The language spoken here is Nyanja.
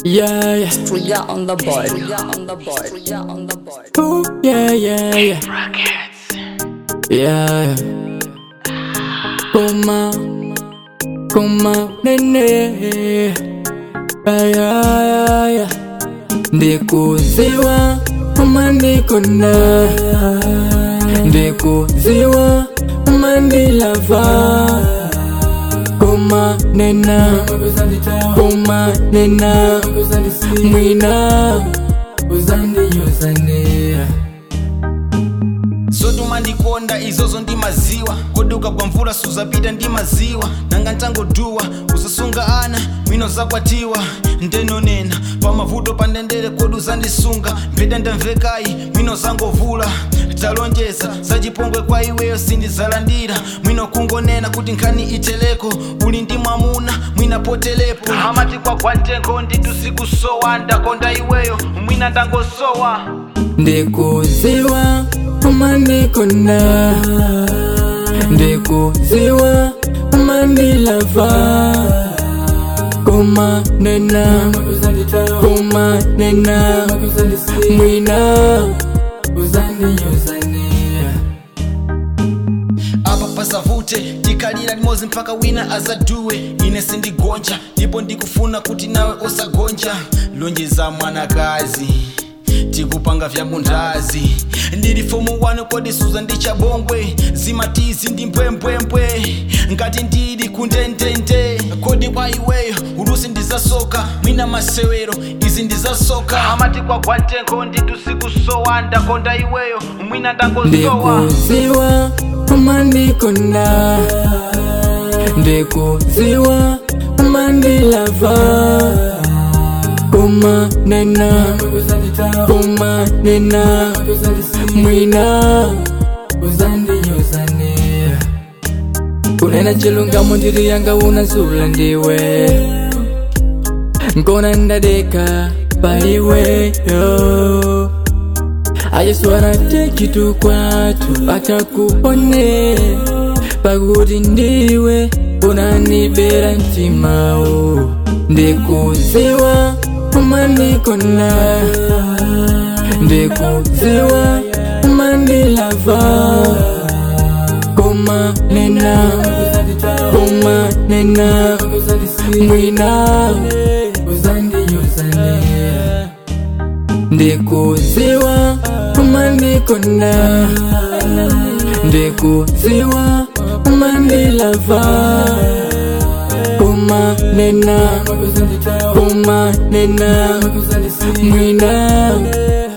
Yeah, yeah. Trigger on the board. Trigger on the board. Trigger on the board. Ooh, yeah, yeah, yeah. Yeah, yeah. Kuma, kuma, nene. Yeah, yeah, yeah. Ndikuziwa, uma ndikona. Ndikuziwa, uma ndilava. Kuma, nena. Kuma, nena. Mwina. Uzandi, uzandi. zotuma ndikonda izozo ndi maziwa koduka kwa mvula suzapita ndi maziwa nanga ntangoduwa uzasunga ana mwino zakwatiwa ndenonena pamavuto pandendere kodi uzandisunga mphete ndamvekayi mwino zangovula talonjeza zachipongwe kwa iweyo sindizalandira mwino kungonena kuti nkhani iteleko uli ndi mwamuna mwina potelepo amati kwagwa ntengo nditusikussowa ndakonda iweyo mwina ndangosowa ndikuziwa umandikona ndikuziwa umandilava kumanena kumanena mwina apa pasavute tikalira limodzi mpaka wina azaduwe ine sindigonja ndipo ndikufuna kuti nawe usagonja lonjeza mwanakazi tikupanga vya mundazi ndili fomu wanu kodi suza ndi chabongwe zimatizi ndi mbwembwembwe ngati ndili kundendende kodi kwa iweyo ulusi ndizasoka mwina masewero izi ndizasoka amati kwagwa ntengo nditusikussowa ndakonda iweyo mwina ndangosowa ndikuziwa umandikona ndikuziwa umandilava kumanena kumanena mwina kunena chilungamo ndiri yanga unazula ndiwe nkona ndadeka paiweyo I just wanna take you to kwatu atakuone pakuti ndiwe unanibera mtimao ndikuziwa umandikona ndikuziwa umandilava kumanena kumanena mwina ndikuziwa umandikona ndikuziwa umandilava kumanena kumanena mwina